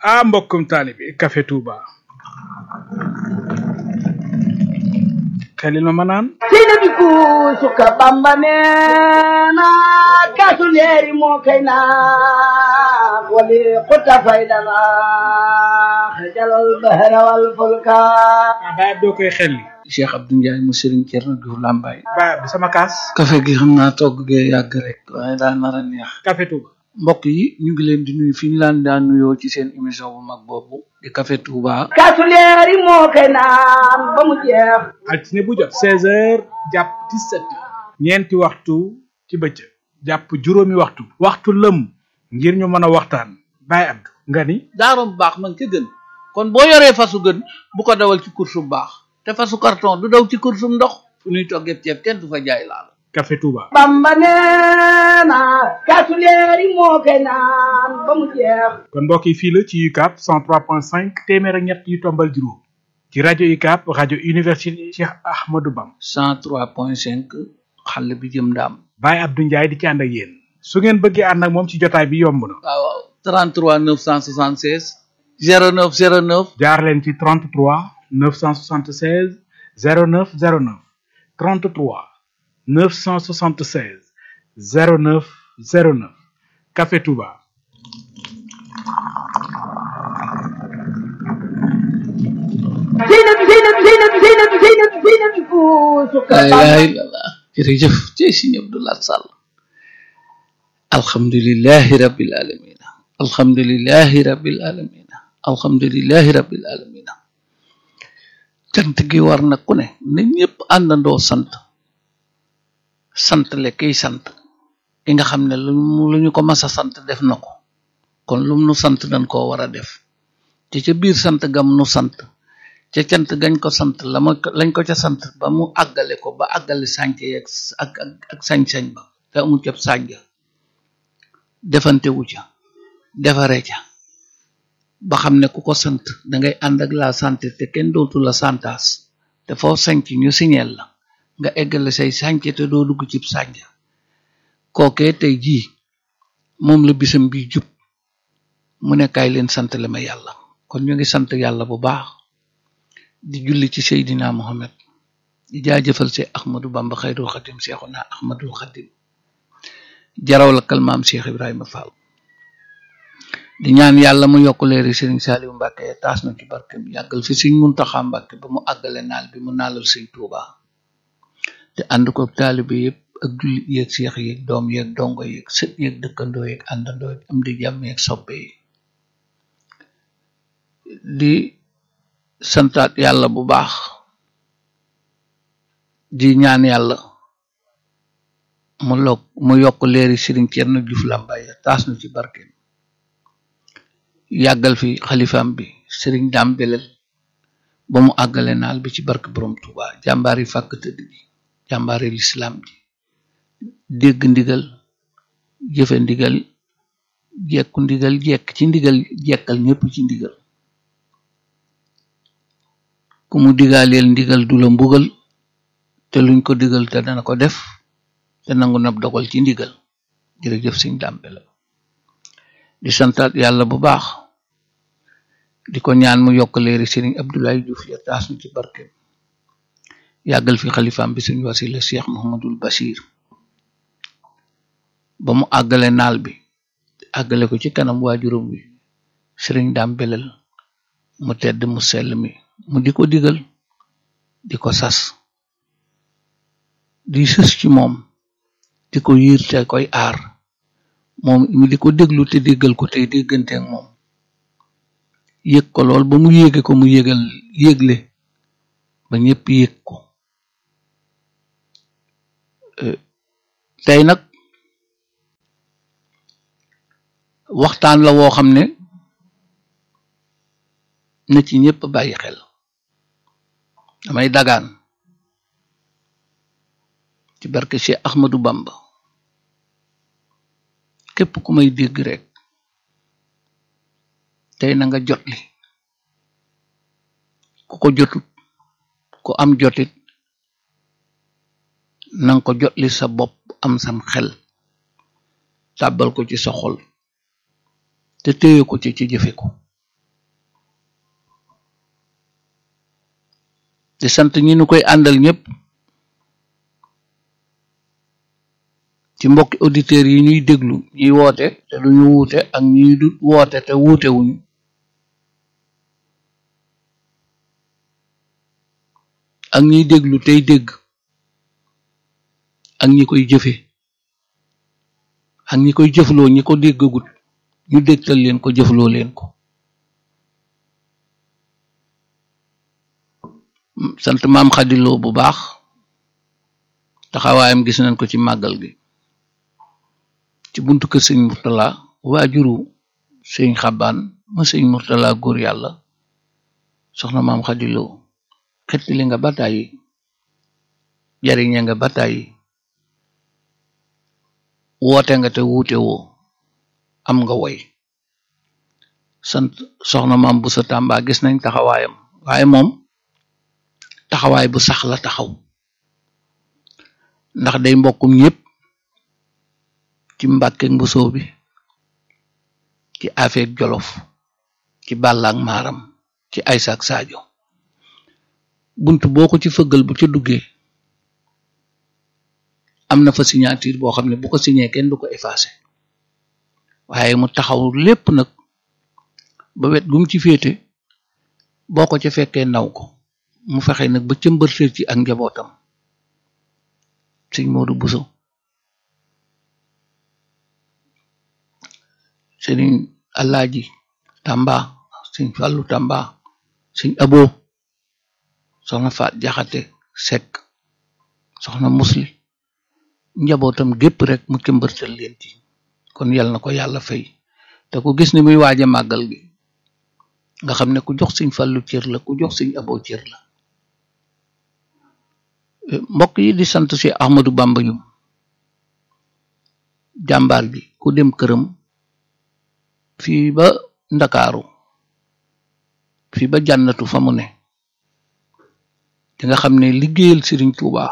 ah mbokkum taalibi Café Touba xelil ma ma naan sina bi kuusuka bamba neena kaasu leeri moo kay naa wali xuta faydana xajalal bahra wal fulka ah baay doo koy xelli Cheikh Abdou Ndiaye mu Serigne Thierno Diouf Lambaye baay bi sama kaas café gi xam naa togg gee yàgg rek waaye daa nar a neex Café Touba mbokk yi ñu ngi leen di nuyu fi ñu laan daan nuyoo ci seen émission bu mag boobu di Café Touba kaasu leeri moo kay naan ba mu jeex altine bu jot seize heures jàpp dix-sept heures ñeenti waxtu ci bëccëg jàpp juróomi waxtu waxtu lëm ngir ñu mën a waxtaan baay Abdou nga ni daarom baax man ca gën kon boo yoree fasu gën bu ko dawal ci course bu baax te fasu carton du daw ci course bu ndox fu ñuy toggee ceeb kenn du fa jaay laal Café Touba bamba neena kaasu leeri moo kay naan ba mu jeex kon mbokk yi fii la ci UCAB 103.5 téeméer ak ñett yu tombal juróom ci rajo UCAB rajo université Cheikh Ahmadou Bam 103.5 xale bi jëm ndaam Baye Abdou Ndiaye di ci ànd ak yéen su ngeen bëggee ànd ak moom ci jotaay bi yomb na waaw waaw 33 976 09 09 jaar leen ci 33 976 09 09 33 976 09 09 Café Touba sina bi sina bi sina bi sina bi sina bi sina bi kuusuka la ilaha bamba illallah jërëjëf ci Sëriñ Abdou Lahad Sall alhamdulillahi rabbil alamin alhamdulillahi rabbil alamin alhamdulillahi rabbil alamin cant gi war na ku ne na ñëpp àndandoo sant sant le kiy sant ki nga xam ne lu mu lu ñu ko mas a sant def na ko kon lum nu sant dañ koo war a def te ca biir sant gam nu sant ca cant gañ ko sant la ma lañ ko ca sant ba mu àggale ko ba àggale sànc yeeg ak ak ak sañ-sañ ba te amu ca sànja defante wu ca defare ca ba xam ne ku ko sant dangay ànd ak la santé te kenn dootu la santaas te foo sanc ñu siñeel la nga eggale say sànc te doo dugg cib sànja kookee tey jii moom la bisam bi jub mu ne kaay leen sant le ma yàlla kon ñu ngi sant yàlla bu baax di julli ci Seydina Muhammad di jaajëfal see Ahmadou Bamba xayrul xadim seexuna Ahmadul xadim jaraw la kalmaam Cheikh Ibrahima Fall di ñaan yàlla mu yokk leeri Sëriñ Saaliw Mbàkke ya taas na ci barkem yàggal fi Sëriñ Muntaxa Mbàkke ba mu àggale naal bi mu naalal Sëriñ Tuuba te ànd ko taalibe yëpp ak jullit yeeg seex yeeg doom yeeg dongo yeeg sët yeeg dëkkandoo yeeg àndandoo yeeg am di jàmm yeeg soppe yi di santaat yàlla bu baax di ñaan yàlla mu lok mu yokk leeri Sëriñ Cerno Juuf Làmbaay taas na ci barkeem yàggal fi xalifaam bi Sëriñ Daam Belel ba mu àggale naal bi ci barke borom Tuuba jàmbaar yi fàkk tëdd bi jàmbaari lislaam ji dégg ndigal jëfe ndigal jekku ndigal jekk ci ndigal jekkal ñépp ci ndigal ku mu digaaleel ndigal du la mbugal te luñ ko digal te dana ko def te nangu nab dogal ci ndigal jërëjëf Sëriñ Daam Belel di santaat yàlla bu baax di ko ñaan mu yokk leeri Sëriñ Abdoulaye Diouf ya taas nu ci barkeem yàggal fi xalifaam bi suñu wasila Cheikh Mouhamadul Bachir ba mu àggale naal bi àggale ko ci kanam waajuram wi Sëriñ Daam Belel mu tedd mu sell mi mu di ko digal di ko sas di sës ci moom di ko yiir te koy aar moom mu di ko déglu te déggal ko tey déggante ak moom yëg ko lool ba mu yéege ko mu yégal yégle ba ñépp yëg ko tey nag waxtaan la woo xam ne na ci ñépp bàyyi xel damay dagaan ci barke Cheikh Ahmadou Bamba képp ku may dégg rek tey na nga jotli ku ko jotut ku am jotit nanga ko jotli sa bopp am sam xel tàbbal ko ci sa xol te téye ko ci ci jëfe ko di sant ñi nu koy àndal ñëpp ci mbokki auditeurs yi ñuy déglu ñuy woote te duñu wuute ak ñuy du woote te wuute wuñu ak ñiy déglu tey dégg ak ñi koy jëfe ak ñi koy jëfloo ñi ko déggagut ñu dégtal leen ko jëfloo leen ko sant maam xadiloo bu baax taxawaayam gis nañ ko ci màggal gi ci buntu kër sëñ murtala waajuru sëñ xabaan ma sëñ murtala góor yàlla soxna maam xadiloo xettali nga bataayi jariñe nga bataayi woote nga te wuute woo am nga woy sant soxna maam bu sa tàmba gis nañ taxawaayam waaye moom taxawaay bu sax la taxaw ndax day mbokkum ñépp ci mbàkke mbusoo bi ci afeek jolof ci bàllaak maaram ci aysaak saajo bunt boo ko ci fëggal bu ca duggee am na fa signature boo xam ne bu ko signé kenn du ko effacé waaye mu taxaw lépp nag ba wet gum ci féete boo ko ca fekkee naw ko mu fexe nag ba cëmbërtër ci ak njabootam sëñ Modou Bousso sëriñ Alaaji Tamba sëñ Fàllu Tamba sëñ Abo soxna Faat Jaxate Sekk soxna Musli njabootam gépp rek mu cëmbërtal leen ci kon yal na ko yàlla fay te ku gis ni muy waaja màggal gi nga xam ne ku jox sëñ Fàllu cër la ku jox sëñ Abo cër la mbokk yi di sant si Ahmadou Bamba yu jàmbaar bi ku dem këram fii ba ndakaaru fii ba jànnatu fa mu ne di nga xam ne liggéeyal Sëriñ Tuuba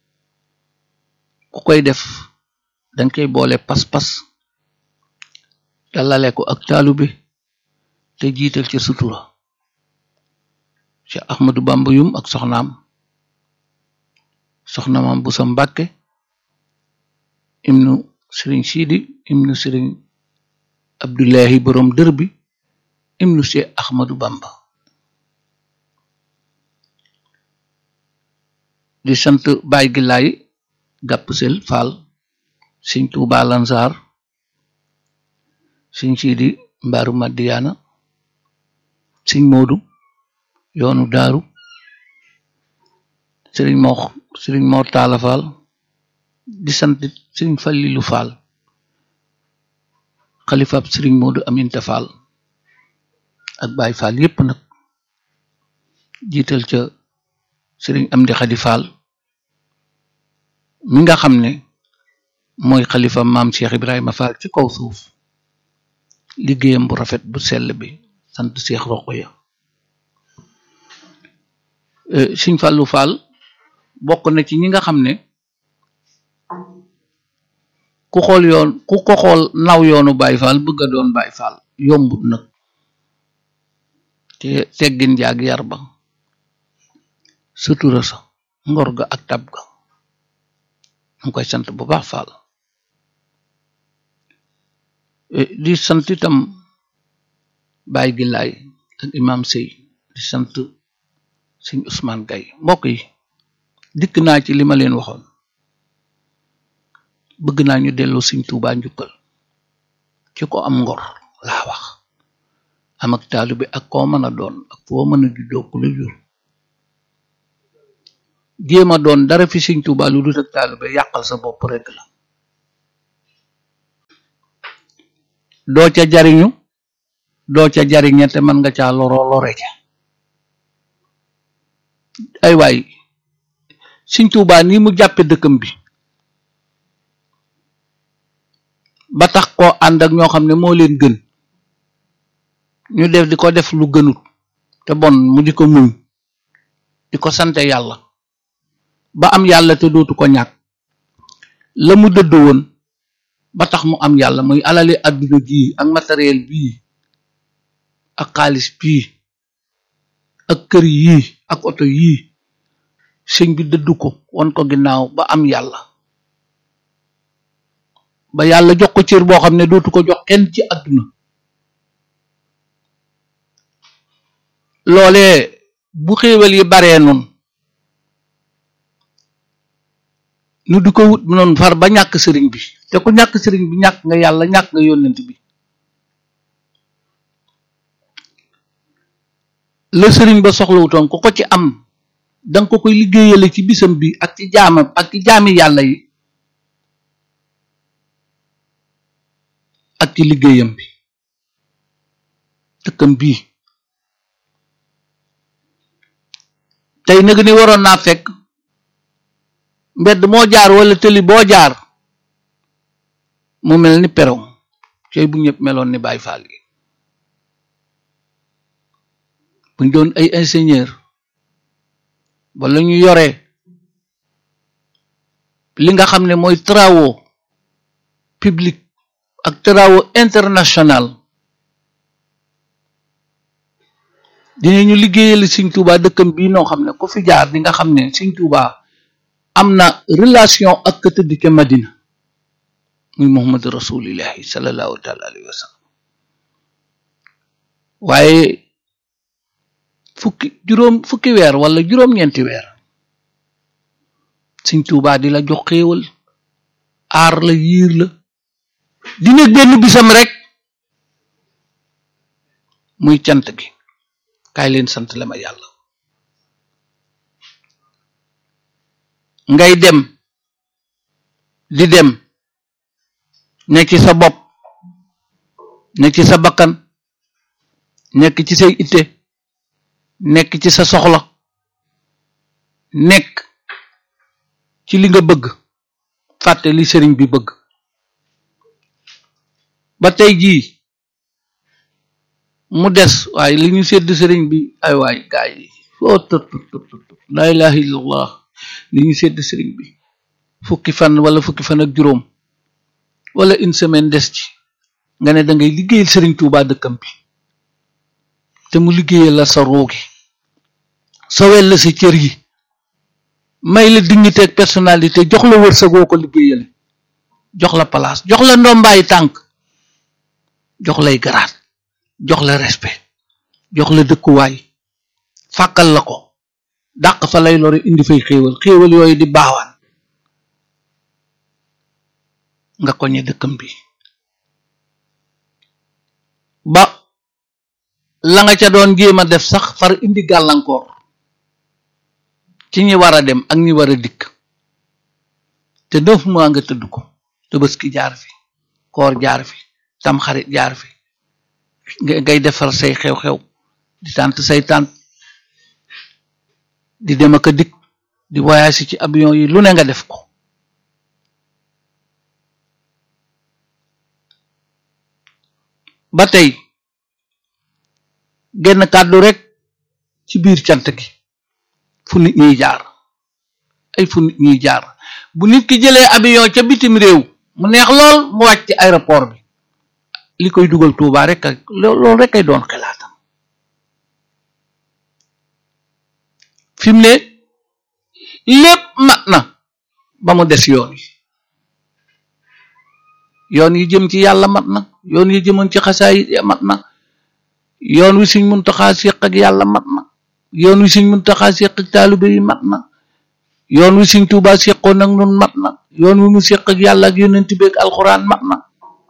ku koy def danga koy boole pas-pas dalale ko ak taalube te jiital ca sutura Cheikh Ahmadou Bamba yum ak soxnaam soxna maam bu sa mbàkke imnu sëriñ siidi imnu sëriñ abdullahi borom dër bi imnu Cheikh Ahmadou Bamba di sant baay gi laay gàpp sel faal sëñ Tuuba Lansar sëñ siidi mbaaru Madiyaana sëñ Moodu yoonu daaru sëriñ moo sëriñ moo taala faal di sant sëriñ Fallilu faal xalifaab sëriñ Moodu Aminta faal ak Baay faal yépp nag jiital ca sëriñ Amdi Xadi faal mi nga xam ne mooy xalifa maam Cheikh Ibrahima Fall ci kaw suuf liggéeyam bu rafet bu sell bi sant Cheikh Roqoya sëriñ Fallu Fall bokk na ci ñi nga xam ne ku xool yoon ku ko xool naw yoonu Baay Faal bëgg a doon Baay Faal yombut nag te teggin jaag yar ba sutura sa ngor ga ak tab ga mu koy sant bu baax Faal di sant itam Baay Gilaay ak Imam Sey di sant Sëñ Ousmane Gay mbokk yi dikk naa ci li ma leen waxoon bëgg naa ñu delloo Sëñ Tuubaa njukkal ci ko am ngor laa wax am ak taalibe ak koo mën a doon ak foo mën a juddoo ku la jur jéem a doon dara fi Sëñ Tuubaa lu dul ak taalibe yàqal sa bopp rekk la doo ca jariñu doo ca jariñe te mën nga caa loroo lore ca ay waay Sëñ Tuubaa ni mu jàppe dëkkam bi ba tax koo ànd ak ñoo xam ne moo leen gën ñu def di ko def lu gënut te bon mu di ko muñ di ko sante yàlla ba am yàlla te dootu ko ñàkk la mu dëdd woon ba tax mu am yàlla muy alali àdduna ji ak matériel bii ak xaalis bii ak kër yii ak oto yii sëñ bi dëddu ko won ko ginnaaw ba am yàlla ba yàlla jox ko cër boo xam ne dootu ko jox kenn ci àdduna loolee bu xéewal yi baree nun nu di ko wut noonu far ba ñàkk sëriñ bi te ku ñàkk sëriñ bi ñàkk nga yàlla ñàkk nga yónnent bi la sëriñ ba soxlawutoon ku ko ci am danga ko koy liggéeyale ci bisam bi ak ci jaamam ak ci jaami yàlla yi ak ci liggéeyam bi dëkkam bii tey nag ni waroon naa fekk mbedd moo jaar wala tëli boo jaar mu mel ni peron cey bu ñëpp meloon ni Baay Faal yi buñ doon ay ingénieur wala ñu yore li nga xam ne mooy travaux publics ak travaux international dinañu liggéeyal Sëñ Tuubaa dëkkam bii noo xam ne ku fi jaar di nga xam ne Sëñ Tuubaa am na relation ak ka tëdd ca Madina muy Muhammad rasulillahi sallallahu taala alayhi wa sallam waaye fukki juróom fukki weer wala juróom-ñeenti weer Sëñ Tuubaa di la jox xéewal aar la yiir la dina benn bisam rek muy cant gi kaay leen sant la ma yàlla ngay dem di dem nekk ci sa bopp nekk ci sa bakkan nekk ci say itte nekk ci sa soxla nekk ci li nga bëgg fàtte li sëriñ bi bëgg ba tey jii mu des waaye li ñu sedd sëriñ bi ay waay gaay yi foo tët tët laa ilaha illallah li ñu sedd sëriñ bi fukki fan wala fukki fan ak juróom wala une semaine des ci nga ne da ngay liggéeyal sëriñ Tuubaa dëkkam bi te mu liggéeyal la sa roogi sowel la sa cër yi may la dignité ak personnalité jox la wërsëgoo ko liggéeyale jox la place jox la ndombaay tànk jox lay garaat jox la respect jox la dëkkuwaay fàkkal la ko dàq fa lay lore indi fay xéewal xéewal yooyu di baawaan nga koñe dëkkam bi ba la nga ca doon jéem a def sax far indi gàllankoor ci ñi war a dem ak ñi war a dikk te neuf mois nga tëdd ko Tabaski jaar fi koor jaar fi Tamxarit jaar fi ngay defar say xew-xew di tànt say tànt di dem ak a dikk di voyage ci avion yi lu ne nga def ko ba tey genn kàddu rek ci biir cant gi fu nit ñiy jaar ay fu nit ñiy jaar bu nit ki jëlee avion ca bitim réew mu neex lool mu wàcc ci aéroport bi li koy dugal Tuubaa rek ak loolu rek ay doon xalaatam fi mu ne lépp mat na ba mu des yoon yi yoon yi jëm ci yàlla mat na yoon yi jëmoon ci xasaay mat na yoon wi Sëñ Muntaxaa séq ak yàlla mat na yoon wi Sëñ Muntaxaa séq ak taalibe yi mat na yoon wi Sëñ Tuubaa séqoon ak nun mat na yoon wi mu séq ak yàlla ak yonent bi ak alxuraan mat na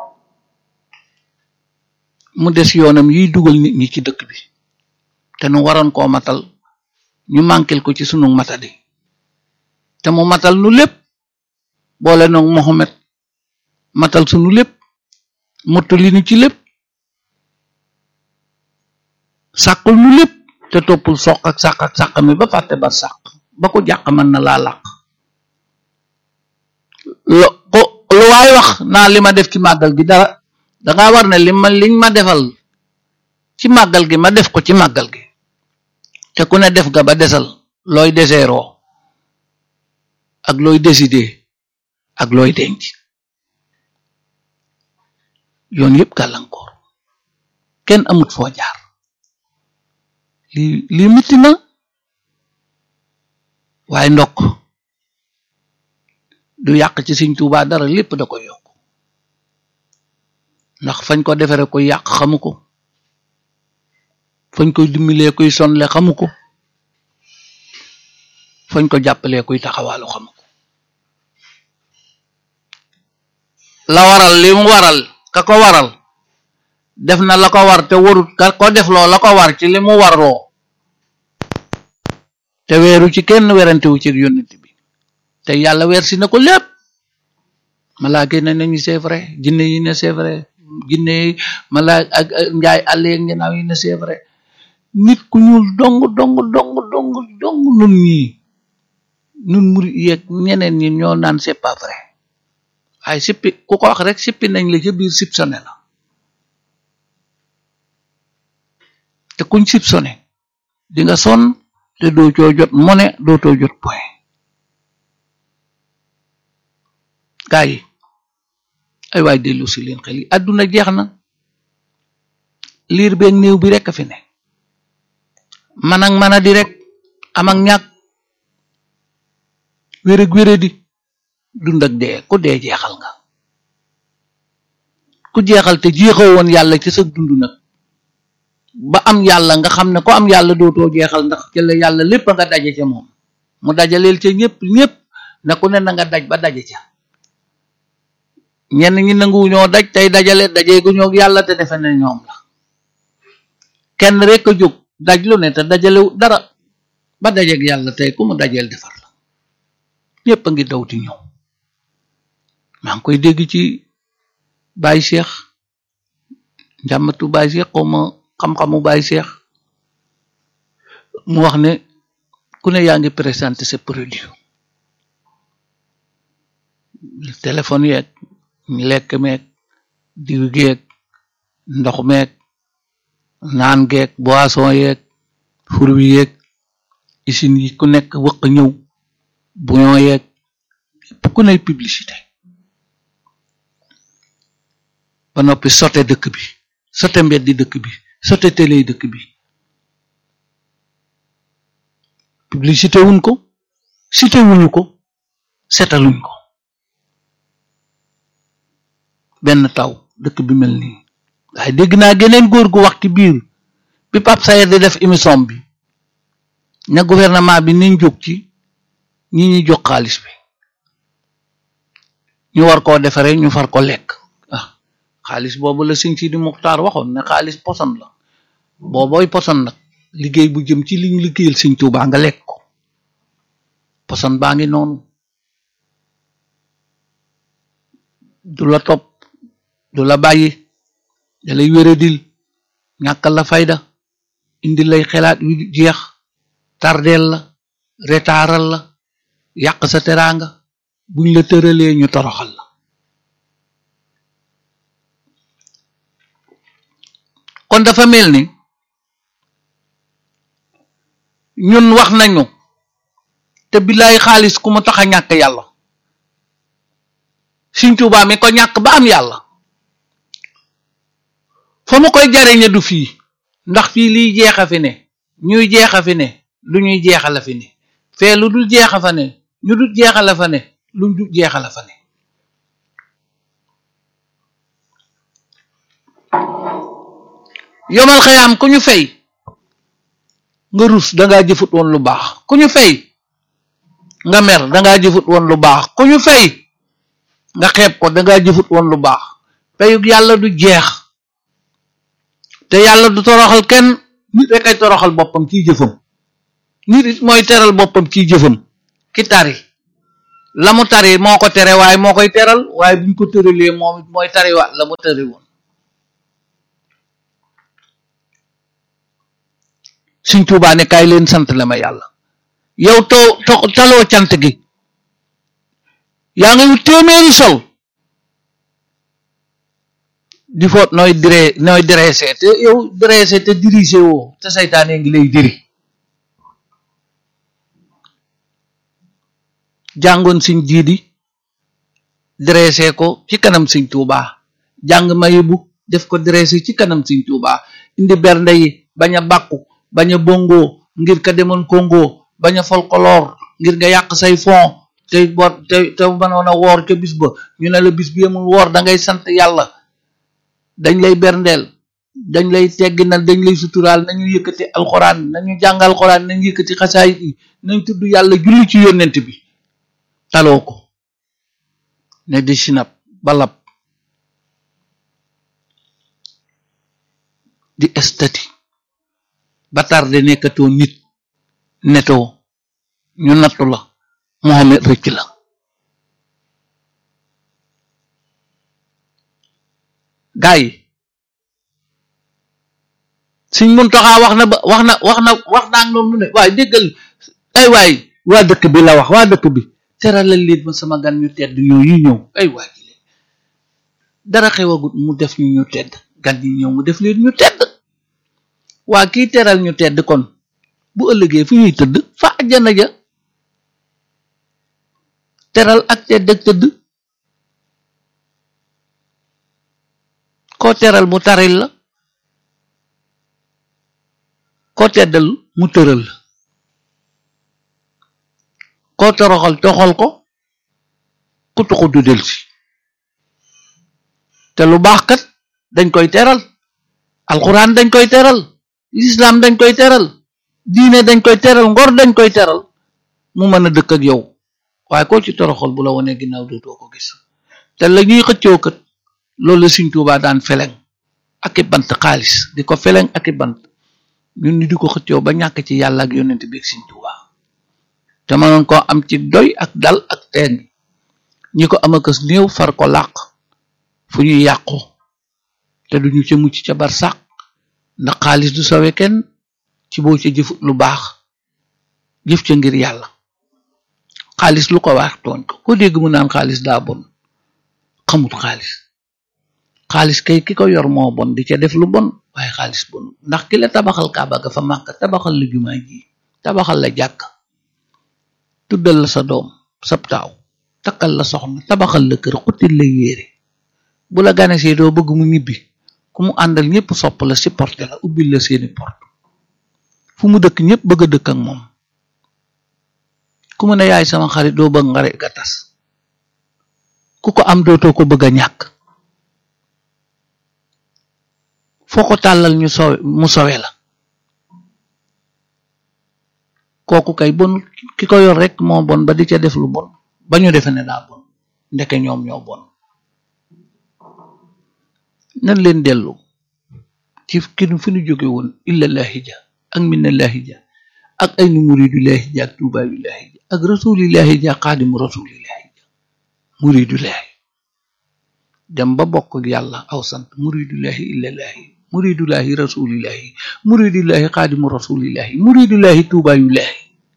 mu des yoonam yiy dugal nit ñi ci dëkk bi te nu waroon koo matal ñu manquel ko ci sunu matadi te mu matal nu lépp boole noog Mohamed matal sunu lépp mottali nu ci lépp sàqul nu lépp te toppul soq ak sàq ak sàq mi ba fàtte ba sàq ba ko jàq mën na laa làq lo ko lu waay wax naa li ma def ci màggal gi dara danga war ne li ma liñ ma defal ci màggal gi ma def ko ci màggal gi te ku ne def ga ba desal looy deseeroo ak looy décider ak looy denc yoon yëpp gàllankoor kenn amut foo jaar li lii mitti na waaye ndokk du yàq ci Sëñ Tuubaa dara lépp da koy yokk ndax fañ ko defere koy yàq xamu ko fañ koy dimbalee koy sonle xamu ko fañ ko jàppalee kuy taxawaalu xamu ko la waral li mu waral ka ko waral def na la ko war te warut ka ko def loo la ko war ci li mu warloo te weeru ci kenn werantewu ci yónnent bi te yàlla weer si na ko lépp malaaka yi ne nañu c'est vrai jinne yi ne c'est vrai jinne yi malaa ak njaay àll yeeg njanaaw yi ne c'est vrai nit ku ñuul dong dong dong dong dong nun ñii nun muri yeeg ñeneen ñi ñoo naan c'est pas vrai waaye sippi ku ko wax rek sippi nañ la ca biir soupçonné la te kuñ soupçonné di nga sonn te doo coo jot monnaie doo too jot point gaa yi ay waay dellu si leen xel yi àdduna jeex na liir beeg néew bi rek a fi ne man ak man a di rek am ak ñàkk wéreg wéré di dund ak dee ku dee jeexal nga ku jeexal te jeexoo woon yàlla ci sa dund nag ba am yàlla nga xam ne ko am yàlla dootoo jeexal ndax ci la yàlla lépp nga daje ca moom mu dajaleel ca ñëpp ñëpp na ku ne na nga daj ba daje ca ñenn ñi nanguwu ñoo daj tey dajale dajee gu ñoo yàlla te defe ne ñoom la kenn rek a jóg daj lu ne te dajalewu dara ba dajeeg yàlla tey ku mu dajeel defar la ñëpp a ngi dawti ñëw maa ngi koy dégg ci Baye Cheikh njàmmatu Baye Cheikh xaw ma xam-xamu Baye Cheikh mu wax ne ku ne yaa ngi présenté sa produit téléphone yeeg lekk meeg diw geeg ndox meeg naan geeg boisson yeeg fruit yeeg usine yi ku nekk wëq ñëw bouillon yeeg ku ne publicité ba noppi sote dëkk bi sote mbeddi dëkk bi sote télé dëkk bi publicité wuñ ko cité wuñu ko setaluñ ko benn taw dëkk bi mel nii waaye dégg naa geneen góor gu wax ci biir bi Pape Sayer di def émission bi ña gouvernement bi niñ jóg ci ñi ñi jox xaalis bi ñu war koo defaree ñu far ko lekk ah xaalis boobu la sëñ Sidi Muxtaar waxoon ne xaalis poson la boobooy poson nag liggéey bu jëm ci liñ liggéeyal sëñ Tuubaa nga lekk ko poson baa ngi noonu du la topp du la bàyyi da lay wéradil ñàkkal la fayda indi lay xelaat yu jeex tardeel la retaaral la yàq sa teraanga buñ la tëralee ñu toroxal la kon dafa mel ni ñun wax nañu te billaay xaalis ku mu tax a ñàkk yàlla Sëñ Tuubaa mi ko ñàkk ba am yàlla fa mu koy jariñe du fii ndax fii liy jeexa fi ne ñuy jeexa fi ne lu ñuy jeexala fi ne fee lu dul jeexa fa ne ñu dul jeexala fa ne lu dul jeexala fa ne yomal xayaam ku ñu fay nga rus dangaa jëfut woon lu baax ku ñu fay nga mer dangaa jëfut woon lu baax ku ñu fay nga xeeb ko dangaa jëfut woon lu baax peyug yàlla du jeex te yàlla du toroxal kenn nit rek ay toroxal boppam ciy jëfam nit it mooy teral boppam ciy jëfam ki tari la mu tari moo ko tere waaye moo koy teral waaye buñ ko tëralee moom it mooy tariwaat la mu tëri woon Sëñ Tuubaa ne kaay leen sant la ma yàlla yow too to taloo cant gi yaa ngi wut téeméeri sol di foot nooy dire nooy dressé te yow dressé te dirigé woo te saytaane ngi lay diri jàngoon siñ jiidi dressé ko ci kanam Sëñ Tuubaa jàng mayibu def ko dressé ci kanam Sëñ Tuubaa indi bernde yi bañ a bàkku bañ a bongo ngir ka demoon Congo bañ a folklore ngir nga yàq say fond te bor te te mënoon a woor ca bis ba ñu ne la bis bi amul woor da ngay sant yàlla dañ lay berndeel dañ lay tegginal dañ lay suturaal nañu yëkkati alxuraan nañu jàng alxuraan nañu yëkkati xasaayit yi nañ tudd yàlla julli ci yónnent bi taloo ko ne di sinap balab di estati ba tarde nekkatoo nit netoo ñu nattu la Mohamed rëcc la gaa yi suñ mun taxaa wax na ba wax na wax na wax naa noonu ne waaye déggal ay waay waa dëkk bi la wax waa dëkk bi teralal leen ma sama gan ñu tedd ñoo yi ñëw ay waay dara xewagut mu def ñu ñu tedd gan yi ñëw mu def leen ñu tedd waa kii teral ñu tedd kon bu ëllëgee fu ñuy tëdd fa àjjana ja teral ak tedd ak tëdd koo teral mu taril la koo teddal mu tëral la koo toroxal toxal ko ku tuxu du del si te lu baax kat dañ koy teral alxuraan dañ koy teral lislaam dañ koy teral diine dañ koy teral ngor dañ koy teral mu mën a dëkk ak yow waaye koo ci toroxal bu la wonee ginnaaw dootoo ko gis te la ñuy xëccoo kat loolu la Sëriñ Tuubaa daan feleng ak i bant xaalis di ko feleng ak i bant ñun ni di ko xëccoo ba ñàkk ci yàlla ak yonent bi ak Sëriñ Tuubaa te mënoon koo am ci doy ak dal ak teen ñi ko am akas néew far ko làq fu ñuy yàqu te duñu ca mucc ca bar sàq ndax xaalis du sawe kenn ci boo ca jëfut lu baax jëf ca ngir yàlla xaalis lu ko wax tooñ ko ko dégg mu naan xaalis daa bon xamut xaalis xaalis kay ki ko yor moo bon di ca def lu bon waaye xaalis bon ndax ki la tabaxal kaaba ga fa màkk tabaxal la jumaa ji tabaxal la jàkk tuddal la sa doom sab taaw takkal la soxna tabaxal la kër xuttil la yéere bu la ganesee doo bëgg mu ñibbi ku mu àndal ñëpp sopp la supporté la ubbil la seeni porte fu mu dëkk ñëpp bëgg a dëkk ak moom ku mu ne yaay sama xarit doo bëgg nga rek ga tas ku ko am dootoo ko bëgg a ñàkk foo ko tàllal ñu sowe mu sowe la kooku kay bon ki ko yor rek moo bon ba di ca def lu bon ba ñu defe ne daa bon ndeke ñoom ñoo bon nan leen dellu ci ki fi ñu jóge woon illallahi ja ak minallahi ja ak ay nu muridullahi ja ak tuubaayullahi ja ak rasulillahi ja xaadimu rasulillahi ja muridullahi dem ba bokk ak yàlla aw sant muridullahi illallahi muridullahi rasulillahi muridullahi xaadimu rasulillahi muridullahi tuubaayullahi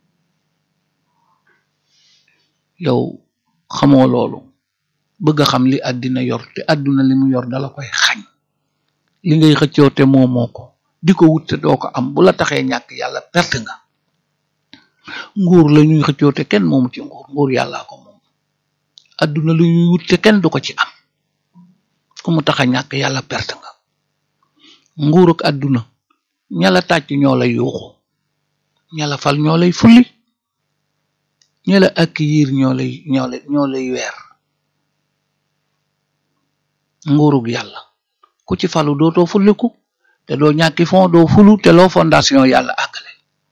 yow xamoo loolu bëgg a xam li àddina yor te àdduna li mu yor dala koy xañ li ngay xëccoo te moomoo ko di ko wut te doo ko am bu la taxee ñàkk yàlla perte nga nguur la ñuy xëccoo te kenn moomu ci nguur nguur yàllaa ko moom àdduna lu ñuy wut te kenn du ko ci am ku mu tax a ñàkk yàlla perte nga nguur ak àdduna ña la tàcc ñoo lay yuuxu ña la fal ñoo lay fulli ña la ak yiir ñoo lay ñoo lay ñoo lay weer nguurug yàlla ku ci falu dootoo fulliku te doo ñàkki fond doo fulu te loo fondation yàlla àggale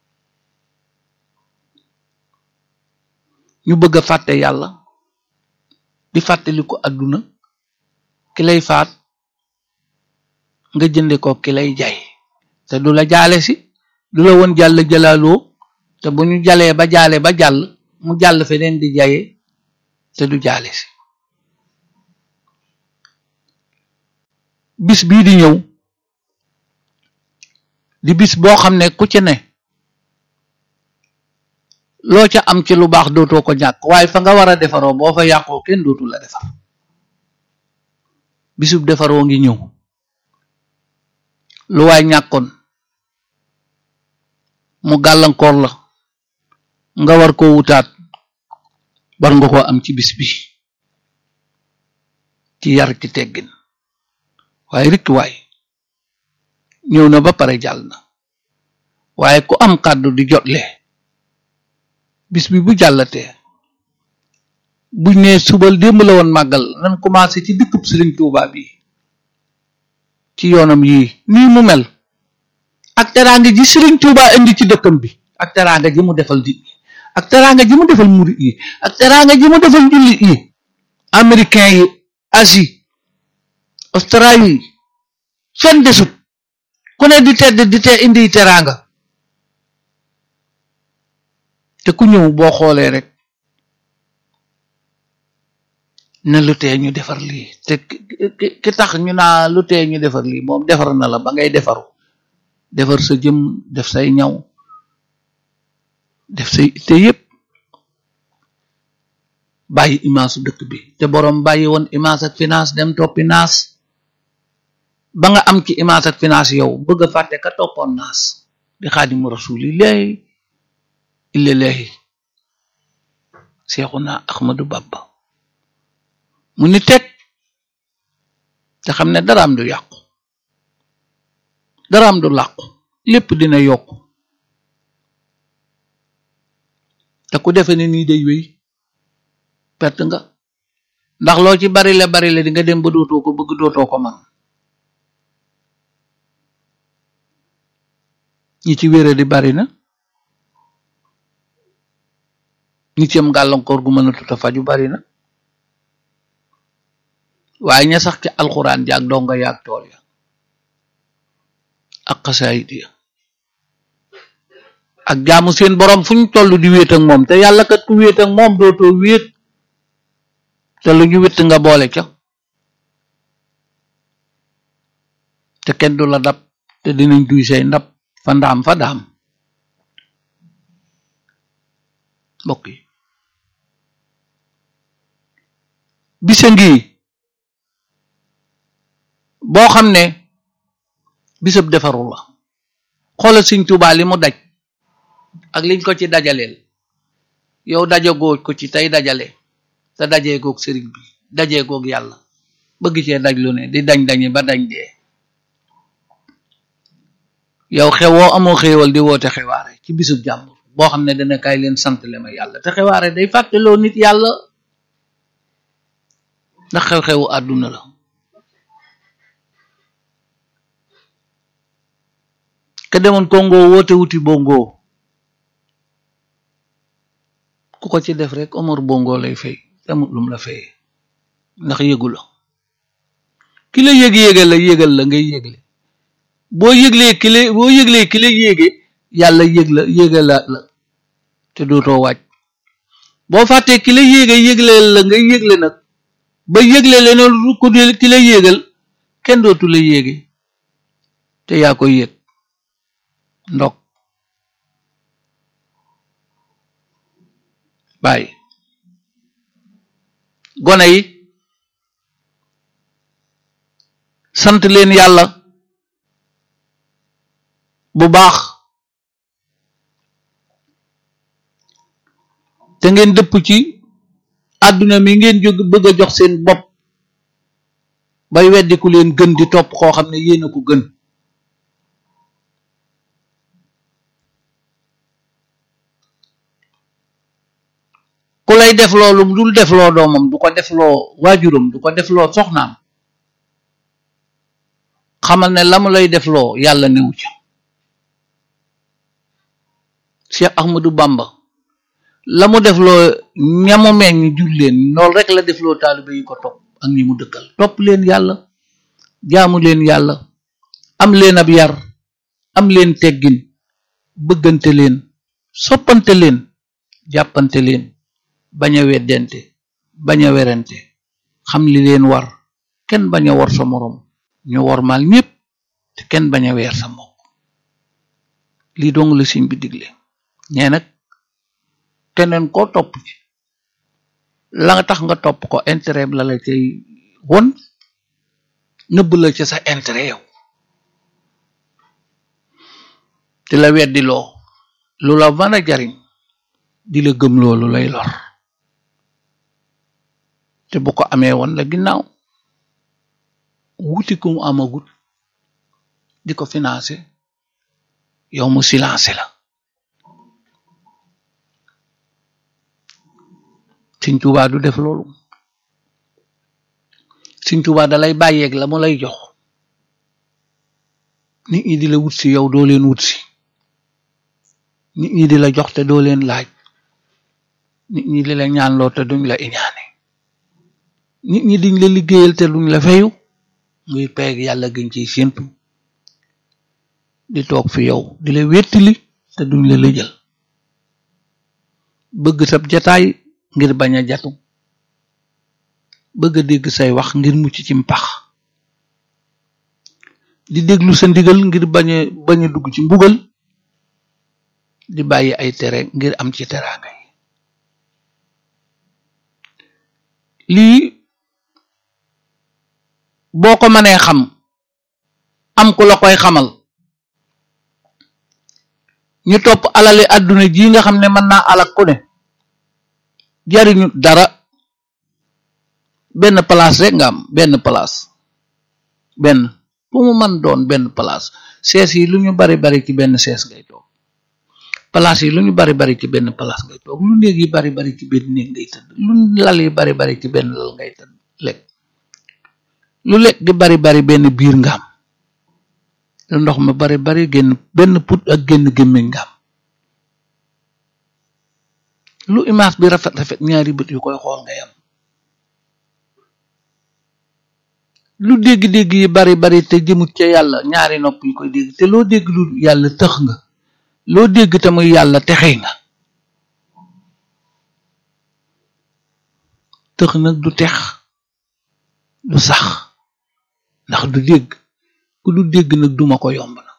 ñu bëgg a fàtte yàlla di fàttaliku àdduna ki lay faat nga jënde ko ki lay jay te du la jaale si du la woon jàll jëlaaloo te bu ñu jalee ba jaale ba jàll mu jàll feneen di jaye te du jaale si bis bii di ñëw di bis boo xam ne ku ci ne loo ca am ci lu baax dootoo ko ñàkk waaye fa nga war a defaroo boo fa yàqoo kenn dootu la defar bisub defaroo ngi ñëw lu waay ñàkkoon mu gàllankoor la nga war koo wutaat war nga koo am ci bis bi ci yar ci teggin waaye rikki waay ñëw na ba pare jàll na waaye ku am kàddu di jotle bis bi bu jàllatee buñ ne subal démb la woon màggal nan commencé ci dëkkub Sëriñ Tuubaa bi ci yoonam yii nii mu mel ak teraanga ji Sëriñ Tuubaa indi ci dëkkam bi ak teraanga ji mu defal nit ñi ak teraanga ji mu defal murit yi ak teraanga ji mu defal jullit yi américain yi Asie Australie fenn desut ku ne di tedd di te indi teraanga te ku ñëw boo xoolee rek ne lu tee ñu defar lii te ki tax ñu naa lu tee ñu defar lii moom defar na la ba ngay defaru defar sa jëm def say ñaw def say te yépp bàyyi image dëkk bi te boroom bàyyi woon image ak finance dem toppi naas ba nga am ci image ak finance yow bëgg a fàtte ka toppoon naas di xaadimu rasulillahi illallahi seexuna ahmadu bamba mu ni teg te xam ne daraam du yàqu daraam du làqu lépp dina yokk te ku defe ne nii day wéy perte nga ndax loo ci bari la bari la di nga dem ba dootoo ko bëgg dootoo ko man ñi ci wére di bari na ñi ci am gàllankoor gu mën a tuta faju bari na waaye ña sax ci alxuraan jaag donga yaag tool ya ak xasaayit ya ak jaamu seen borom fu ñu toll di wéet ak moom te yàlla kat ku wéet ak moom dootoo wéet te lu ñu wétt nga boole ca te kenn du la dab te dinañ duy say ndab fa ndaam fa daam mbokk yi bisa ngi boo xam ne bisab defaru la xoolal Sëñ Tuubaa li mu daj ak liñ ko ci dajaleel yow dajagoo ko ci tey dajale te dajee goog sëriñ bi dajee goog yàlla bëgg cee daj lu ne di dañ dañi ba dañ dee yow xewoo amoo xéewal di woote xewaare ci bisub jàmbur boo xam ne dana kaay leen sant le ma yàlla te xewaare day fàtteloo nit yàlla ndax xew-xewu àdduna la ke demoon Congo woote wuti bongo ku ko ci def rek Omar bongo lay fay amut lum la fay ndax yëgu la ki la yëg yégal la yégal la ngay yégle boo yëglee ki la boo yëglee ki la yéege yàlla yëg la yégal la la te dootoo wàcc boo fàttee ki la yéege yégle la ngay yégle nag ba yégle leneen lu ko ki la yéegal kenn dootu la yéege te yaa koy yëg ndok bàyyi gone yi sant leen yàlla bu baax te ngeen dëpp ci àdduna mi ngeen jóg bëgg a jox seen bopp bay weddi ku leen gën di topp koo xam ne yéen a ko gën ku lay def loolu dul def loo doomam du ko def loo waajuram du ko def loo soxnaam xamal ne la mu lay def loo yàlla newu ca Cheikh Ahmadou Bamba la mu def loo ñamu meññ jul leen loolu rek la def loo taalibe yi ko topp ak ñi mu dëkkal topp leen yàlla jaamu leen yàlla am leen ab yar am leen teggin bëggante leen soppante leen jàppante leen bañ a weddente bañ a werante xam li leen war kenn bañ a war sa moroom ñu war mal ñépp te kenn bañ a weer sa mbokk lii dong la siñ bi digle ñee nag keneen koo topp ci la nga tax nga topp ko intérêt la la cay won nëbb la ca sa intérêt yow te la weddi loo lu la mën a jariñ di la gëm loolu lay lor te bu ko amee woon la ginnaaw wuti ku mu amagut di ko financé yow mu silencé la Sëñ Tuubaa du def loolu Sëñ Tuubaa da lay bàyyeeg la mu lay jox nit ñi di la wut si yow doo leen wut si nit ñi di la jox te doo leen laaj nit ñi di la ñaanloo te duñ la iñaane nit ñi diñ la liggéeyal te duñ la fayu muy peeg yàlla gën ciy séentu di toog fi yow di la wettili te duñ la lëjal bëgg sab jataay ngir bañ a jatu bëgg a dégg say wax ngir mucc ci mpax di déglu sa ndigal ngir bañ a bañ a dugg ci mbugal di bàyyi ay tere ngir am ci teraanga yi lii boo ko mënee xam am ku la koy xamal ñu topp alali àdduna ji nga xam ne mën naa alak ku ne jariñu dara benn place rek nga am benn place benn fu mu mën doon benn place sees yi lu ñu bari bari ci benn sees ngay toog place yi lu ñu bari bari ci benn place ngay toog lu néeg yi bari bari ci benn néeg ngay tëdd lu lal yi bari bari ci benn lal ngay tëdd lekk lu lekk di bari bari benn biir nga am lu ndox ma bari bari génn benn put ak génn gémmiñ nga am lu image bi rafet rafet ñaari bët yu koy xool ngay am lu dégg-dégg yi bari bari te jëmut ca yàlla ñaari nopp yi koy dégg te loo dégg lu yàlla tëx nga loo dégg te muy yàlla texey nga tëx nag du tex du sax ndax du dégg ku du dégg nag duma ko yomb na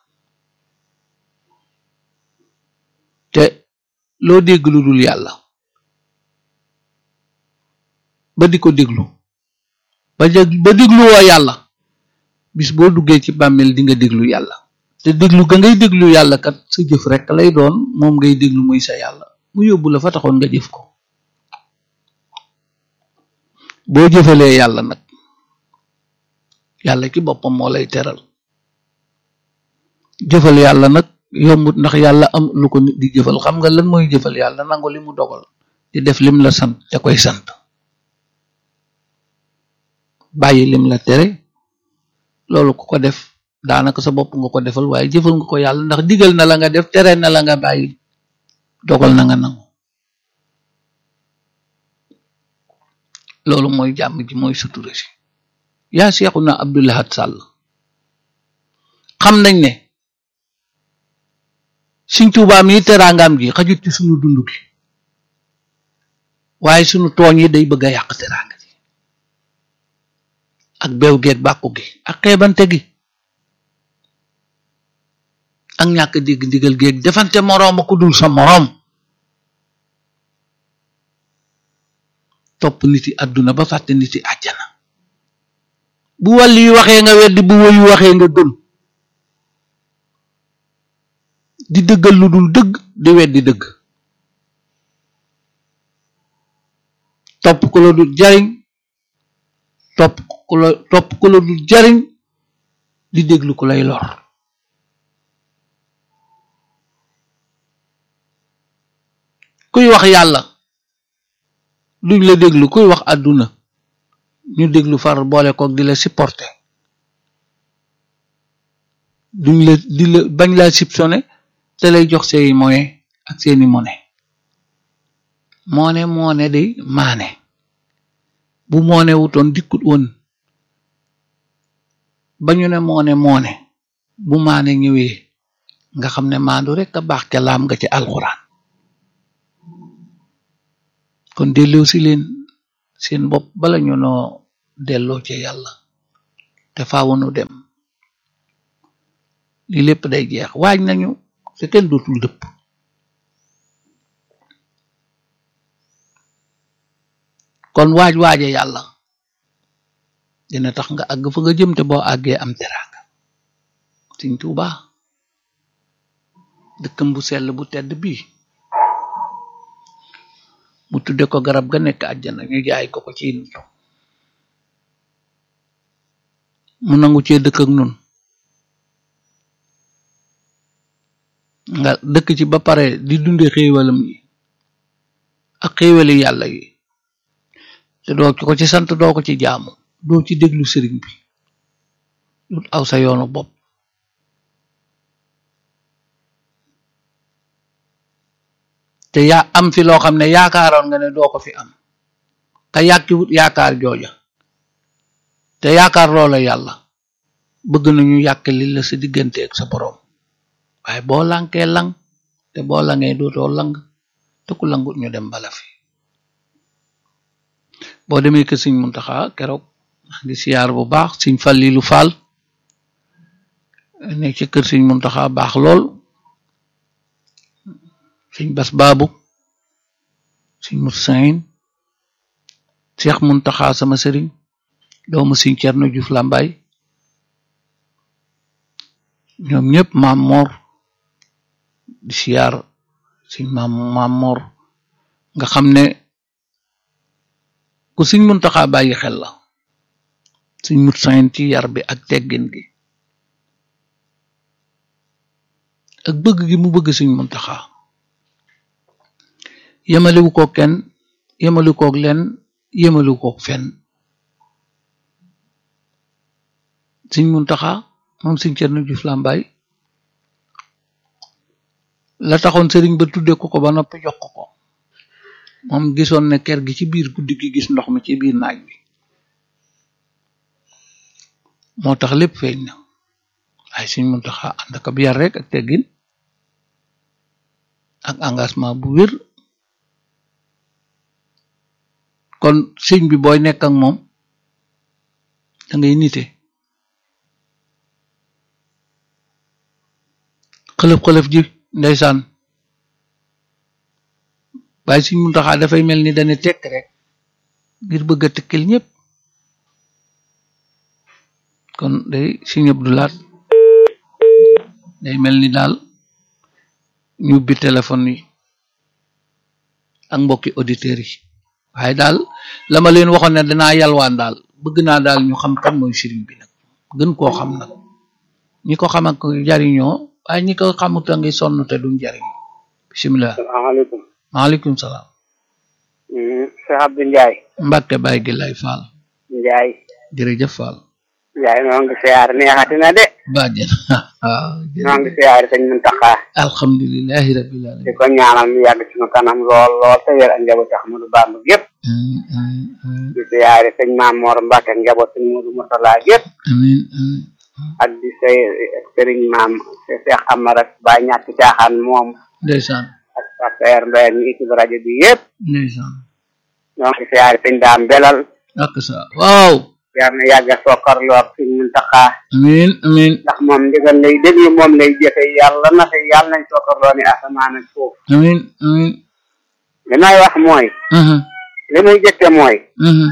te loo dégg lu dul yàlla ba di ko déglu ba ba dégluwoo yàlla bis boo duggee ci bàmmeel di nga déglu yàlla te déglu ga ngay déglu yàlla kat sa jëf rek lay doon moom ngay déglu muy sa yàlla mu yóbbu la fa taxoon nga jëf ko boo jëfalee yàlla nag yàlla ci boppam moo lay teral jëfal yàlla nag yombut ndax yàlla am lu ko nit di jëfal xam nga lan mooy jëfal yàlla nangu li mu dogal di def lim la sant te koy sant bàyyi lim la tere loolu ku ko def daanaka sa bopp nga ko defal waaye jëfal nga ko yàlla ndax digal na la nga def tere na la nga bàyyi dogal na nga nangu loolu mooy jàmm ji mooy sutura si yaa Seexuna Abdul Ahad Sàll xam nañ ne Sëñ Tuubaa mi teraangaam ji xajut ci sunu dund gi waaye sunu tooñ yi day bëgg a yàq teraanga ji ak beew geeg bàkku gi ak xeebante gi ak ñàkk dégg ndigal géeg defante moroom ku dul sa moroom topp nit yi àdduna ba fàtte nit yi àjjana bu wàll yi waxee nga weddi bu woyu waxee nga gëm di dëggal lu dul dëgg di weddi dëgg topp ku la dul jariñ topp ku la topp ku la dul jariñ di déglu ku lay lor kuy wax yàlla duñ la déglu kuy wax àdduna ñu déglu far boole koog di la supporter duñ la di la bañ laa soupçonné te lay jox seeni moyen ak seeni monnaie moone moone di maane bu moone wutoon dikkut woon ba ñu ne moone moone bu maane ñëwee nga xam ne maandu rek a baax ca laam nga ci alxuraan kon delloo si leen seen bopp bala ñu noo delloo ci yàlla te faawunu dem li lépp day jeex waaj nañu te kenn dootul dëpp kon waaj waaje yàlla dina tax nga àgg fa nga jëm te boo àggee am teraanga Sëñ Tuuba dëkkam bu sell bu tedd bii mu tudde ko garab ga nekk àjjana ñu jaay ko ko ci nitu mu nangu cee dëkk ak nun nga dëkk ci ba pare di dunde xéewalam yi ak xéewali yàlla yi te doo ko ci sant doo ko ci jaamu doo ci déglu sëriñ bi dut aw sa yoonu bopp te yaa am fi loo xam ne yaakaaroon nga ne doo ko fi am ka yàkkiwut yaakaar jooja te yaakaar loola yàlla bëgg nañu yàq li la sa diggante ak sa boroom waaye boo lankee lang te boo langee dootoo lang te ku langut ñu dem bala fi boo demee kër Sëñ Muntaxa keroog maa ngi siyaar bu baax Sëñ Fallilu Faal nekk ci kër Sëñ Muntaxa baax lool Sëñ Bas Baabu Sëñ Mut Sayin Seex Muntaxa sama sëriñ doomu Sëñ Cerno Juuf Làmbaay ñoom ñëpp maam moor di siyaar Sëñ maam maam moor nga xam ne ku Sëñ Muntaxa bàyyi xel la Sëñ Mut Sayin ci yar bi ak teggin gi ak bëgg gi mu bëgg Sëñ Muntaxa yemaliwu ko kenn yemaliwu koog leen yemaliwu koog fenn Sëñ Muntaxa moom Sëñ Cerno Juuf Làmbaay la taxoon sëriñ ba tudde ko ko ba noppi jox ko ko moom gisoon ne ker gi ci biir guddi gi gis ndox mi ci biir naaj bi moo tax lépp feeñ na waaye Sëñ Muntaxa ànd ak ab yar rek ak teggin ak engagement bu wér kon sëñ bi booy nekk ak moom da ngay nite xëlëf-xëlëf ji ndeysaan waaye Sëñ Muntaxa dafay mel ni dane tekk rek ngir bëgg a tëkkil ñëpp kon day Sëñ Abdu Laat day mel ni daal ñu ubbi téléphone yi ak mbokki auditeurs yi waaye daal la ma leen waxoon ne danaa yalwaan daal bëgg naa daal ñu xam kan mooy sëriñ bi nag gën koo xam nag ñi ko xam ak jariñoo waaye ñi ko xamut a ngi sonn te duñ jariñ bisimilah salaamaaleykum maaleykum salaam Cheikh Abdou Ndiaye Mbàkke Baay gi lay Faal Ndiaye jërëjëf Faal Ndiaye noo ngi siyaar neexati na de bàjjen waaw noo ngi siyaar sëñ Muntaxa alhamdulilahi rabbil di alamin ko ñaanal mu yàgg suñu kanam lool lool te wér ak njaboot Ahmadu Bamba gépp Mm, mm, mm. di siyaare sëñ Maam Moor Mbàkke ak njaboot sëñ Mudu Murtala gépp amin amin ak di say sëriñ maam Cheikh Amar ak Baay ñàkk caaxaan moom ndeysaan ak Pasteur Mbaye ñu équipe rajo bi yëpp ndeysaan ñoo ngi siyaare sëñ Daam Belal ak sa waaw yar na yàgg a sokkarloo ak sëñ Muntaxa amin amin ndax moom ndigal lay déglu moom lay jëfe yàlla na fi yàlla nañ sokkarloo ni asamaan ak suuf amin amin li may wax mooy mhm li muy jëkke mooy mhm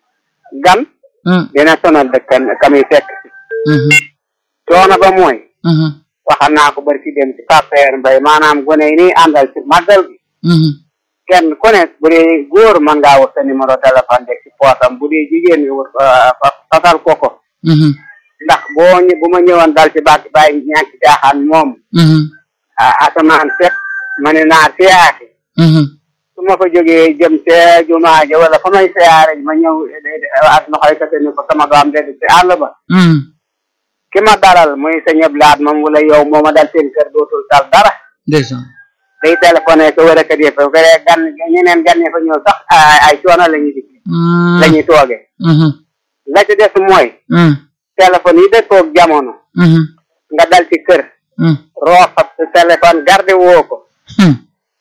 gan mhm dina sonal dëkkan kamuy fekk mhm coono ba mooy mhm waxal naa ko bari ci dem ci Pasteur Mbaye maanaam gone yi nii àndal ci màggal gi mhm kenn ku ne bu dee góor mën ngaa wut sa numéro téléphone de ci poosam bu dee jigéen nga wut fasal ko ko mhm ndax boo ñë- bu ma ñëwoon dal ci bàkk bàyyi ñàkk caaxaan moom mhm ah asamaan set ma ne naa siyaare mhm su ma ko jógee jëm ca jumaa ja wala fa may siyaare ma ñëw ak noxoy kate ni ko sama doom de ci àll ba mhm ki ma dalal muy sa ñëb laat moom wala yow moo ma dal seen kër dootul tal dara ndeysaan day téléphoné ko wala kat yëpp bu fekkee gan ñeneen gan ñi fa ñëw sax ay ay coono la ñuy dikk Mm, la ñuy tooge mhm la ci des mooy mm, téléphone yi dëkkoog jamono mhm nga dal ci kër mm, roofat sa téléphone garde woo ko mm,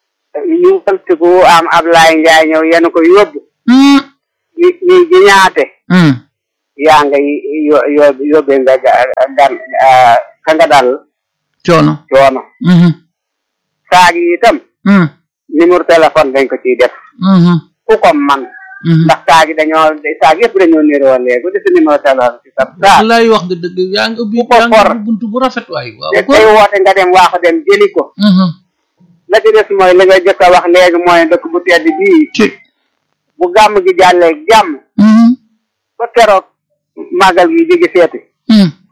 ñu ëltiku am Ablaye Njaay ñëw yenu ko yóbbu mm, ñi ñi ji ñaate mm. yaa nga yo yo yóbbee nga ga- gan ah, ka nga dal coono coono mhm saag yi itam mm, numéro téléphone dañ ko ciy def mhm ku ko man mhm ndax saag yi dañoo saag yëpp dañoo niroo léegi ku def sa numéro téléphone ci sa saag lay wax nga dëgg yaa ngi ubbi Ku ko yaa ngi for. ubbi buntu bu rafet waay waaw te ko tey woote nga dem waaxu dem jëli ko mhm la ci des mooy li nga jëkk a wax léegi mooy dëkk bu tedd bii ci bu gàmm gi jàllee jàmm mhm ba keroog màggal gi jigi seeti mhm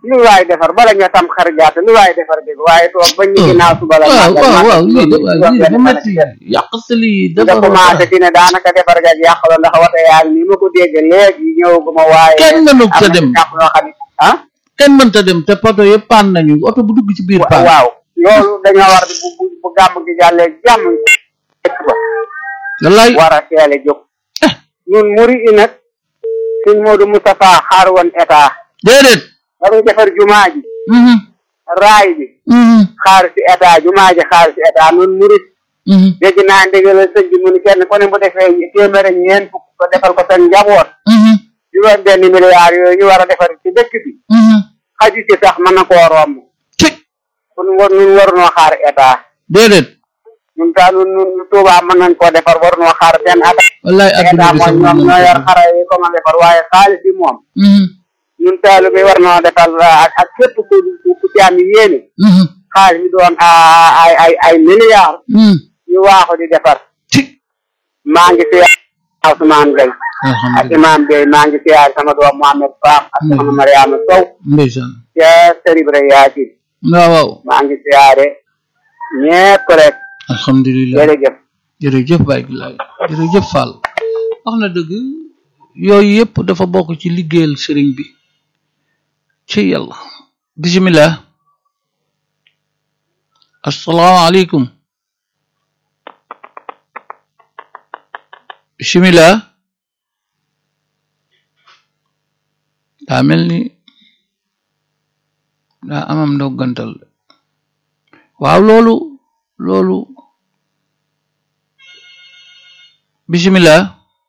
lu waay defar bala nga tam xar gàtt lu waay defar dégg waaye toog bañ ñu ginnaaw suba la waaw màggal waaw waaw lii de màggal waaw lii dafa loolu métti yàq sa lii nga dafa commencé ci ne daanaka defar ga yàq la ndax wate yaa ngi nii ma ko dégg léegi ñëwaguma waaye kenn mënu am ta na dem ci ñàkk yoo xam ne ah kenn mënta dem te poto yëpp paan nañu oto bu dugg ci biir paan waaw loolu dañoo war di bu bu bu gàmm gi jàllee jàmm dëkk ba wallaay war a teel a jóg ñun muri i nag suñ Modou Moustapha xaar woon état déedéet ba mu defar jumaa ji mhm raay bi mhm xaar si état jumaa ji xaar si état nun murit mhm dégg naa ndigal sëñ bi mu ni kenn ku ne bu defee téeméer ak ñeent fukk ko defal ko seen njaboot mhm juróom benn milliards yooyu ñu war a defar ci dëkk bi mhm xaju ci sax mën na koo romb ci kon war nun warunoo xaar état déedéet ñun daal ñun ñun Touba mën nañ koo defar warunoo xaar benn at wallaay adduna état bi sax mooy ñoom ñoo yor xara yi ko ma defar waaye xaalis bi moom mhm ñun taalu bi war noo defal ak ak képp ku ku ku ci am yéene mhm xaalis bi doon ay ay ay milliards mhm ñu waaxu di defar ci maa ngi siyaar Ousmane Gueye ak alhamdulilah imam Bey maa ngi siyaar sama doom Mohamed Fam ak sama Mariama Sow ndeysaan ca Seribre Yaasin waaw waaw maa ngi siyaare ñépp rek alhamdulilah jërëjëf jërëjëf Baye Bilaay jërëjëf Fall wax na dëgg yooyu yëpp dafa bokk ci liggéeyal sëriñ bi ci yàlla bisimilah asalaamaaleykum bisimilah daa mel ni daa amam ndoggantal waaw loolu loolu bisimilah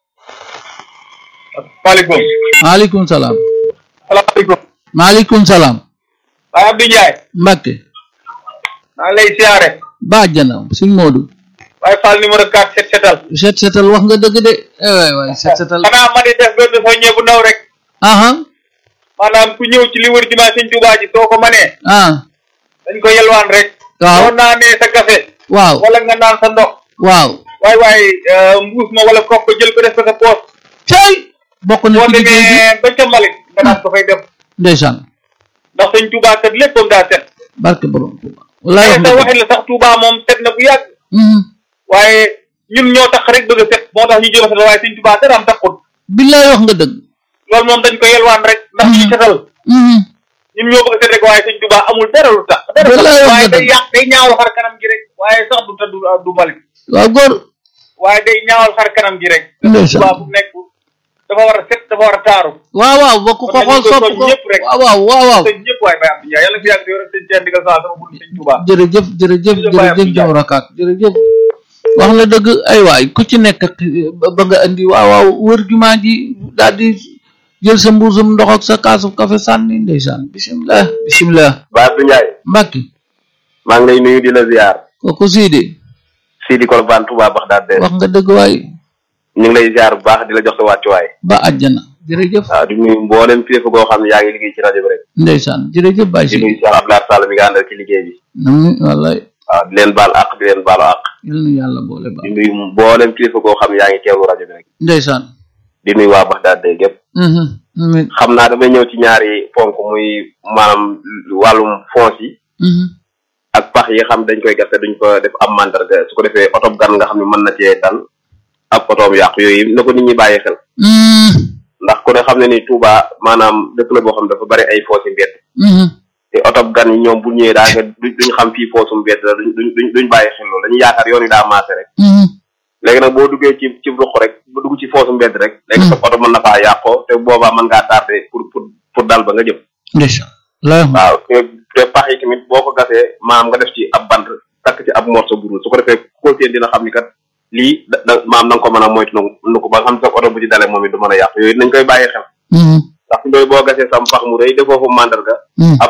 maaleykum maaleykum salaam salaamaaleykum maaleykum salaam Baye Abdou Ndiaye Mbacke maa ngi lay siyaare bàjjana sëñ Modou Baye Fall numéro 4 set setal set setal wax nga dëgg de eh waay waay set setal xanaa ma di def benn soññe bu ndaw rek aha maanaam ku ñëw ci li wër jumaa sëñ Tuubaa ji soo ko manee ah dañ ko yelwaan rek waaw soo naanee sa café waaw wala nga naan sa ndox waaw waay waay euh, mbuus ma wala kopp ko jël ko def ko sa poos cay bokk na boo ci liggéey bi demee ba ca Malick nga daan ko fay def ndeysaan ndax sëñ Tuubaa kat léppam daa set barke borom Tuuba wallaay wax te nga sa ko waxin la sax Tuubaa moom set na bu yàgg Mhm. waaye ñun ñoo tax rek bëgg a set moo tax ñu jëm a set waaye sëñ Tuubaa dara am taxut billaay wax nga dëgg loolu moom dañ ko yelwaan rek ndax ñu setal Mhm. ñun ñoo bëgg a set rek waaye sëñ Tuubaa amul dara lu tax dara Wallaay tax wax waaye nga day dëgg. yàq day ñaawal xar kanam gi rek waaye sax du tëdd du mbalit waaw góor waaye day ñaawal xar kanam gi rek Ndeysaan. Tuubaa fu nekk dafa war a set dafa war a taaru waaw waaw bokk ko Kon xool nañu ko sopp soñ ko ñëpp rek. waaw waaw waaw waaw sëñ ñëpp waaye Baye Abdou Ndiaye yàlla fi yàgg di yor ak sëñ Thierno Ndigal Fall sama bul sëñ Tuubaa jërëjëf jërëjëf Jërëjëf Baye jërëjëf Abdou jaw rakaat jërëjëf wax na dëgg ay waay ku ci nekk ak ba- ba nga indi waaw waaw wër jumaa ji daal di jël sa mbuusum ndox ak sa kaasu café sànni ndeysaan bisimilah bisimilah Baye Abdou Ndiaye mbàkki maa ngi lay nuyu di la ziar kooku siidi Sidi Kolban Touba Baxdaad de wax nga dëgg waay ñu ngi lay ziar bu baax di la jox sa wàccuwaay ba àjjana jërëjëf waaw di nuyu mboolem kilifa goo xam ne yaa ngi liggéey ci rajo bi rek ndeysaan jërëjëf Baye di si nuyu Cheikh Abdoulaye Sall mi nga àndal ci liggéey bi nam wallaay waaw di leen baal àq di leen baalu àq yal na yàlla boole ba di nuyu mboolem kilifa goo xam ne yaa ngi teewlu rajo bi rek ndeysaan di nuyu waa Baxdaad de gépp mhm mhm xam naa damay ñëw ci ñaari ponk muy maanaam wàllum fonds yi mhm ak pax yi nga xam dañ koy gas te duñ ko def am mandarga su ko defee oto gan nga xam ne mën na cee dal ak otoom yàqu yooyu na ko nit ñi bàyyi xel mhm ndax ku ne xam ne ni Touba maanaam dëkk la boo xam dafa bari ay foos yi mbedd mhm te oto gan yi ñoom bu ñëwee daa nga duñ duñ xam fii foosu mbedd la duñ duñ duñ bàyyi xel loolu dañuy yaakaar yoon yi daa maase rek mhm léegi nag boo duggee ci ci ruq rek ba dugg ci foosu mbedd rek léegi sa oto mën na faa yàqoo te boobaa mën ngaa tardé pour pour pour dal ba nga jëm ndeysaan la waaw te te pax yi tamit boo ko gasee maam nga def ci ab bant takk ci ab morceau bu rouge su ko defee ko seen dina xam ni kat lii da da maam na nga ko mën a moytu nu ko ba nga xam ne sa oto bu ci dalee moom it du mën a yàqu yooyu nañ koy bàyyi xel mhm ndax ndoy boo gasee sam pax mu rëy defoo fa mandarga mhm